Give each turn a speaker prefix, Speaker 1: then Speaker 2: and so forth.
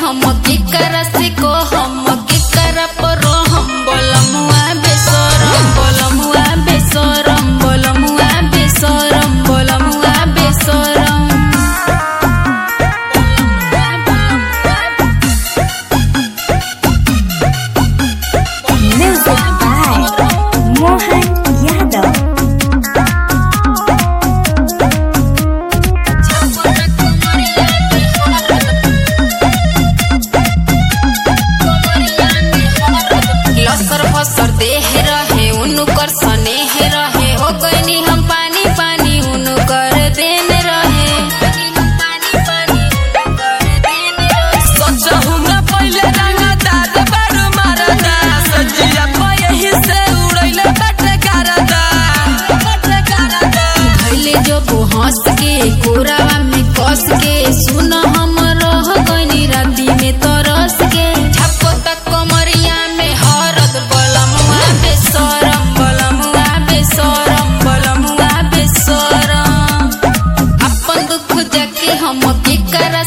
Speaker 1: हम केकरा से को हम केकरा पर हम बोलमुआ बेसरम बोलमुआ बेसरम बोलमुआ बेसरम बोलमुआ बेसरम
Speaker 2: Music by Mohan Yadav.
Speaker 1: लसर फसर देह रहे उनकर स्नेह रहे हो गईनी हम पानी पानी उनकर देन रहे
Speaker 3: सचहु में पहिले रंगदार बारू मारदा सजिया पयही से उड़ैले बटे करदा बटे करदा
Speaker 1: भैले जो वो हंस के कोरावा में कस के सुन हम रह गईनी राती में तरस के छपो तक कमरिया में हरद बलमुआ बेसरम बलमुआ बेसरम बलमुआ बेसरम अपन दुख जाके हम केकरा